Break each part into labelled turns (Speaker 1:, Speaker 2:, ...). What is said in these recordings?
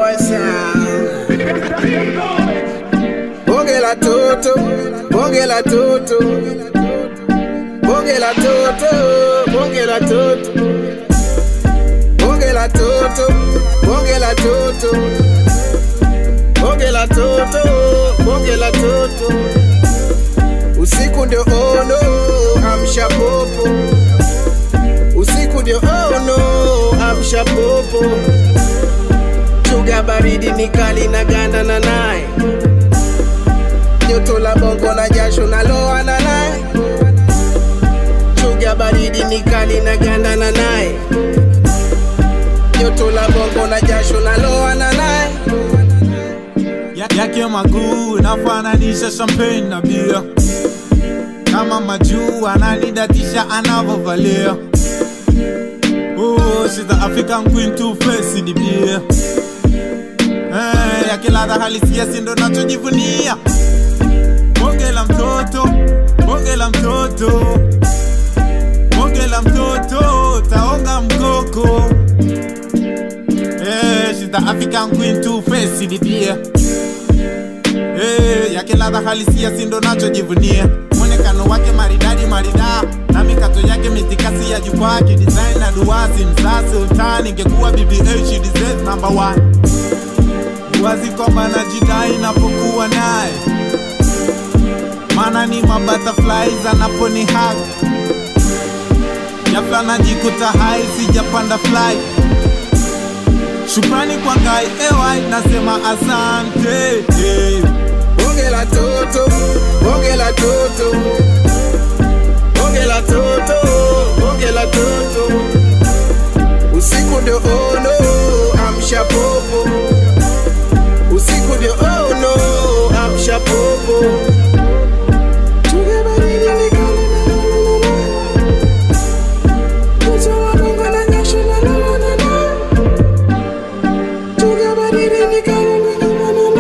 Speaker 1: Mombasa. Bonge la toto, bonge la toto, bonge la toto, bonge la toto, bonge la toto, bonge la toto, bonge la toto, bonge la toto. Usiku ndio ono, amsha popo. Usiku ndio ono, amsha popo. Chuga baridi ni kali na ganda na naye joto la bongo na jasho na loa na naye chuga baridi ni kali na ganda na naye joto la bongo na jasho na loa na naye
Speaker 2: Ya- yake maguu nafananisha champagne na bia kama majuu ananidatisha anavovalia Oh, she's the African queen two face ni bia eh, yake ladha halisia sindo nachojivunia bonge la mtoto bonge la mtoto bonge la mtoto taonga mkoko eh, she's the African queen two face ni bia Eh, yake ladha halisia sindo nachojivunia mwonekano wake maridadi marida na mikato yake mitikasi ya jukwaa kidesign na duwazi msasi utani ingekuwa bbh she deserves number one wazi kwamba najidai napokuwa naye maana ni mabutterflies anaponi hag jafla najikuta hai sijapanda fly shukrani kwa ngai ewai nasema asante eh.
Speaker 1: bonge la toto bonge la toto bonge la toto bonge la toto usiku ndio ono amsha popo usiku ndio ono amsha popo Chuga baridi ni kali na joto la bongo na jasho na loa na naye. Chuga baridi ni kali na na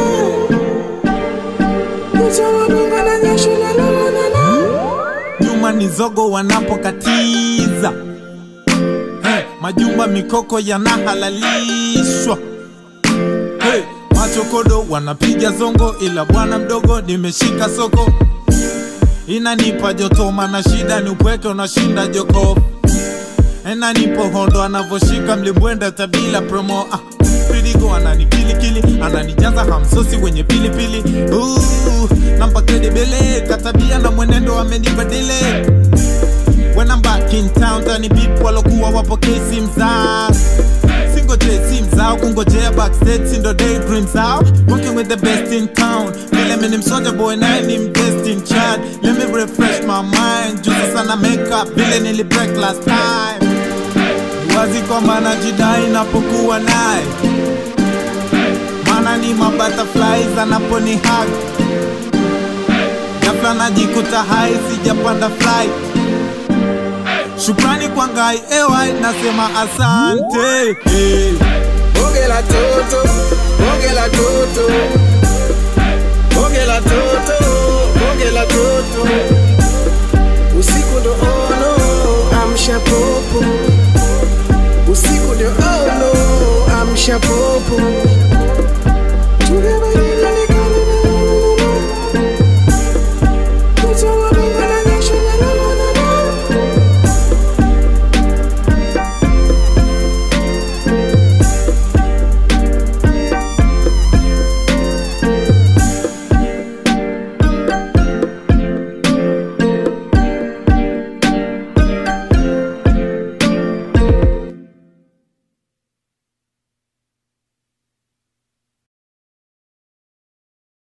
Speaker 2: nyuma ni zogo wanapokatiza hey, majumba mikoko yanahalalishwa hey, machokodo wanapiga zongo ila bwana mdogo nimeshika soko inanipa joto mana shida ni upweke unashinda jokofu enanipo hondo anavoshika mlimbwenda tabila promo ah, Pridigo ananikilikili ananijaza hamsosi wenye pilipili uh, nampa kredibele katabia na mwenendo amenibadili When I'm back in town tani bip walokuwa wapokei simu zao singoje simu zao kungojea backstage sindo daydream zao working with the best in town vile mimi ni msoja boy naye ni mdestin chad let me refresh my mind juzi sana makeup vile nili break last time wazi kwamba najidai napokuwa naye maana ni mabutterflies anaponi hug ghafla najikuta hai sijapanda flight shukrani kwa ngai ewai nasema asante hey.
Speaker 1: bonge la toto bonge la toto bonge la toto bonge la toto usiku ndo ono amsha popo usiku ndio ono amsha popo